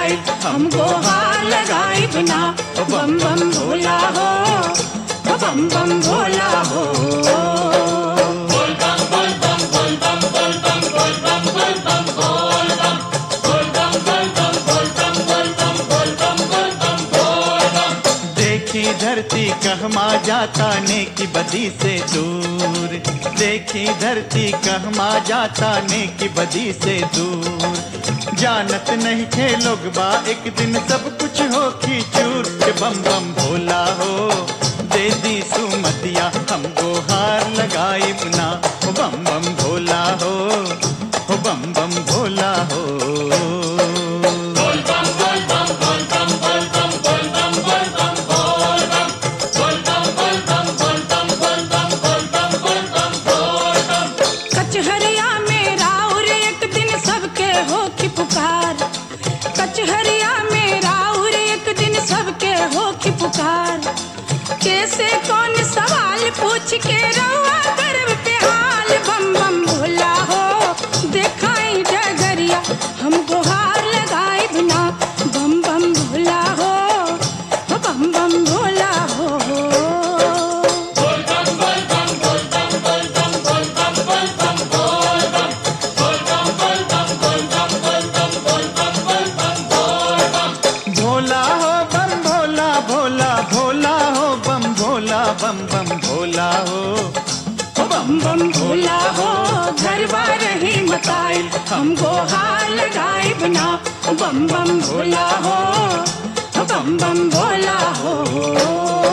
मताई हमको हार लगाई बिना ओ बम बम भोला हो ओ बम बम भोला हो देखी धरती कहमा जाता नेकी बदी से दूर देखी धरती कहमा जाता नेकी बदी से दूर जानत नहीं थे लोग बा एक दिन सब कुछ हो की चूर के बम बम भोला हो दे दी सुमतिया हमको हार लगाई बुना ओ बम बम भोला हो ओ बम बम भोला हो कचहरिया में राउर एक दिन सबके हो की पुकार कचहरिया में राउर एक दिन सबके हो की पुकार कैसे कौन सवाल पूछ के रहुआ गर्व पे हाल बम बम भोला हो देखाई डगरिया हमको हार लगाई बिना बम बम भोला हो हो बम बम भोला हो भोला हो बम भोला भोला भोला हो बम भोला बम बम भोला हो ओ बम बम भोला हो घर बार ही मताई हमको हार लगाई बिना ओ बम बम भोला हो ओ बम बम भोला हो